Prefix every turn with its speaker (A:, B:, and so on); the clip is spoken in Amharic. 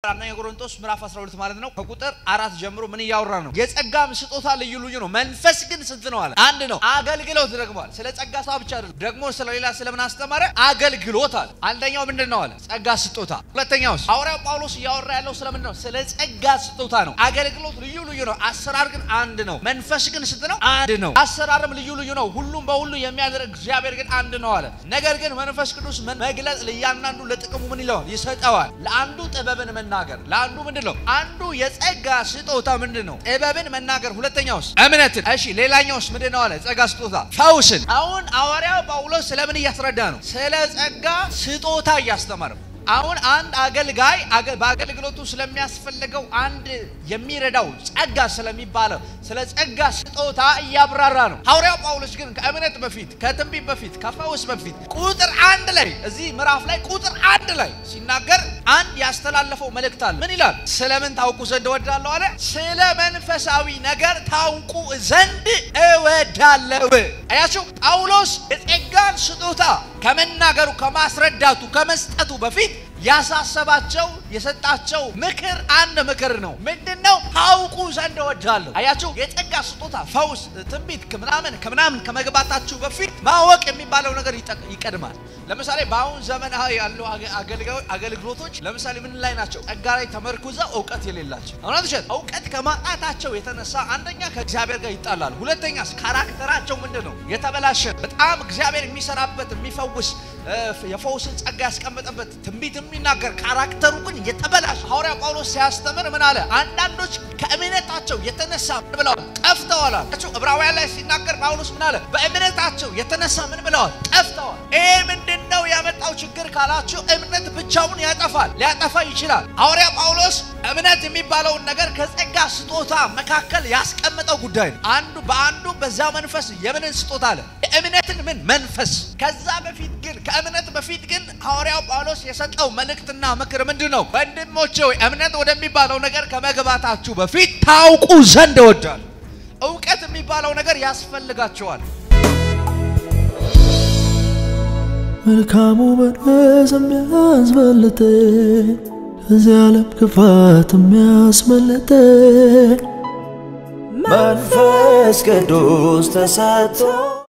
A: አንደኛ ቆሮንቶስ ምዕራፍ 12 ማለት ነው ከቁጥር አራት ጀምሮ ምን እያወራ ነው? የጸጋም ስጦታ ልዩ ልዩ ነው፣ መንፈስ ግን ስንት ነው አለ? አንድ ነው። አገልግሎት ደግሟል። ስለ ጸጋ ስጦታ ብቻ አይደለም፣ ደግሞ ስለ ሌላ ስለምን አስተማረ? አገልግሎት አለ። አንደኛው ምንድን ነው አለ? ጸጋ ስጦታ። ሁለተኛውስ ሐዋርያው ጳውሎስ እያወራ ያለው ስለምንድን ነው? ስለ ጸጋ ስጦታ ነው። አገልግሎት ልዩ ልዩ ነው፣ አሰራር ግን አንድ ነው። መንፈስ ግን ስንት ነው? አንድ ነው። አሰራርም ልዩ ልዩ ነው፣ ሁሉም በሁሉ የሚያደርግ እግዚአብሔር ግን አንድ ነው አለ። ነገር ግን መንፈስ ቅዱስ መግለጽ ለእያንዳንዱ ለጥቅሙ ምን ይለዋል? ይሰጠዋል። ለአንዱ ጥበብን መናገር፣ ለአንዱ ምንድን ነው? አንዱ የጸጋ ስጦታ ምንድን ነው? ጥበብን መናገር። ሁለተኛውስ እምነትን። እሺ ሌላኛውስ ምንድን ነው አለ? ጸጋ ስጦታ ፈውስን። አሁን ሐዋርያው ጳውሎስ ስለምን እያስረዳ ነው? ስለ ጸጋ ስጦታ እያስተማረ ነው። አሁን አንድ አገልጋይ በአገልግሎቱ ስለሚያስፈልገው አንድ የሚረዳው ጸጋ ስለሚባለው ስለ ጸጋ ስጦታ እያብራራ ነው። ሐዋርያው ጳውሎስ ግን ከእምነት በፊት ከትንቢት በፊት ከፈውስ በፊት ቁጥር አንድ ላይ እዚህ ምዕራፍ ላይ ቁጥር አንድ ላይ ሲናገር አንድ ያስተላለፈው መልእክት አለ። ምን ይላል? ስለምን ታውቁ ዘንድ እወዳለሁ አለ። ስለ መንፈሳዊ ነገር ታውቁ ዘንድ እወዳለሁ። አያችሁ ጳውሎስ የጸጋን ስጦታ ከመናገሩ ከማስረዳቱ ከመስጠቱ በፊት ያሳሰባቸው የሰጣቸው ምክር አንድ ምክር ነው። ምንድነው? ታውቁ ዘንድ እወዳለሁ። አያችሁ የጸጋ ስጦታ ፈውስ፣ ትንቢት ከምናምን ከምናምን ከመግባታችሁ በፊት ማወቅ የሚባለው ነገር ይቀድማል። ለምሳሌ በአሁን ዘመናዊ ያሉ አገልግሎቶች ለምሳሌ ምን ላይ ናቸው? ጸጋ ላይ ተመርኩዘው እውቀት የሌላቸው እውነት ውሸት፣ እውቀት ከማጣታቸው የተነሳ አንደኛ ከእግዚአብሔር ጋር ይጣላሉ። ሁለተኛ ካራክተራቸው ምንድን ነው የተበላሸ በጣም እግዚአብሔር የሚሰራበት የሚፈውስ የፈውስን ጸጋ ያስቀመጠበት ትንቢት የሚናገር ካራክተሩ ግን የተበላሸ። ሐዋርያ ጳውሎስ ሲያስተምር ምን አለ? አንዳንዶች ከእምነታቸው የተነሳ ምን ብለዋል? ጠፍተዋል አለ። ዕብራውያን ላይ ሲናገር ጳውሎስ ምን አለ? በእምነታቸው የተነሳ ምን ብለዋል? ጠፍተዋል። ይሄ ምንድን ነው ያመጣው ችግር ካላችሁ፣ እምነት ብቻውን ያጠፋል፣ ሊያጠፋ ይችላል። ሐዋርያ ጳውሎስ እምነት የሚባለውን ነገር ከጸጋ ስጦታ መካከል ያስቀመጠው ጉዳይ ነው። አንዱ በአንዱ በዛ መንፈስ የምንን ስጦታ አለ? የእምነትን ምን መንፈስ። ከዛ በፊት ግን ከእምነት በፊት ግን ሐዋርያው ጳውሎስ የሰጠው መልእክትና ምክር ምንድን ነው? ወንድሞቼ ሆይ እምነት ወደሚባለው ነገር ከመግባታችሁ በፊት ታውቁ ዘንድ እወዳለሁ። እውቀት የሚባለው ነገር ያስፈልጋቸዋል።
B: መልካሙ መንፈስ የሚያስበልጥ ከዚህ ዓለም ክፋት የሚያስመልጥ መንፈስ ቅዱስ ተሰጥቶ